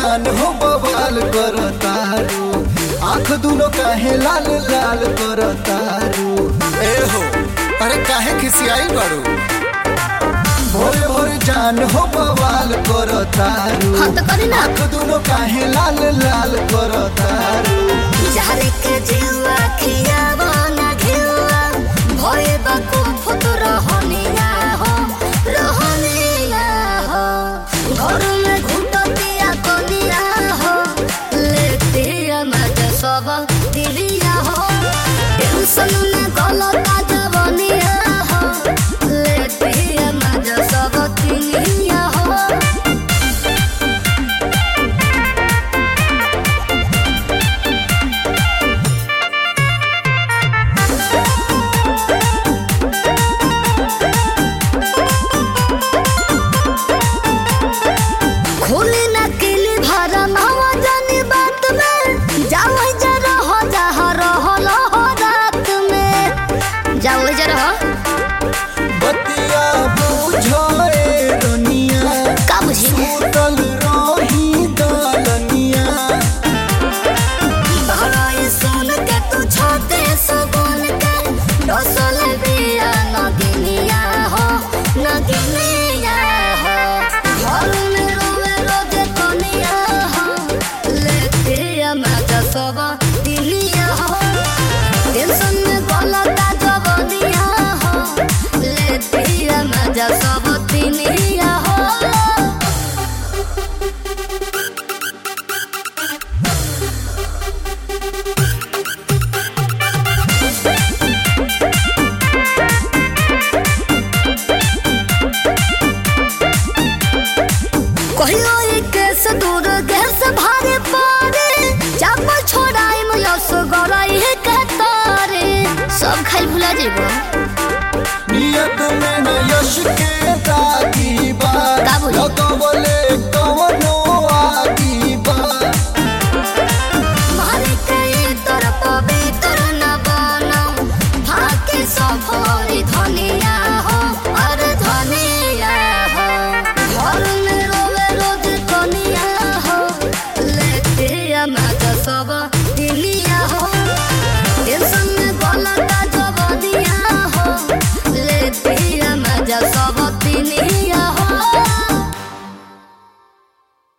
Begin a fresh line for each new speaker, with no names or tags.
जान हो बवाल कर तारू आँख दुनो काहे लाल लाल कर तारू
ए हो अरे काहे खिसियाई बाड़ू
भोरे भोरे जान हो बवाल कर तारू
हाँ तो करी ना।
आँख दुनो काहे लाल लाल कर तारू
जारे के जीवा खियावा ना घिवा भये बाकु फुट रहनिया हो रहनिया हो घर में घुटतिया कनिया हो लेतिया मत सब दिलिया हो टेंशन में गलता जवनिया हो लेतिया मत सब दिलिया हो खोली ना किली भरा नवा जानी बात में जाओ जरा हो जहा रहो हो रात में जाओ जरा हो
बतिया बुझे दुनिया
का बुझी
सुतल रही दलनिया
बहराई सुन के तू छोटे सुगुन के डोसल बिया नगिनिया हो नगिनिया हो घर में रोवे रोजे कनिया हो लेते मजा सब दिलिया हो टेंशन में गलता जवनिया हो लेते मजा सब दिलिया हो कहियो ई केस दूर गैस भारे पारे जब छोड़ाई में यस गराई है कतारे सब खाई भुला जेबो
नियत में न यश के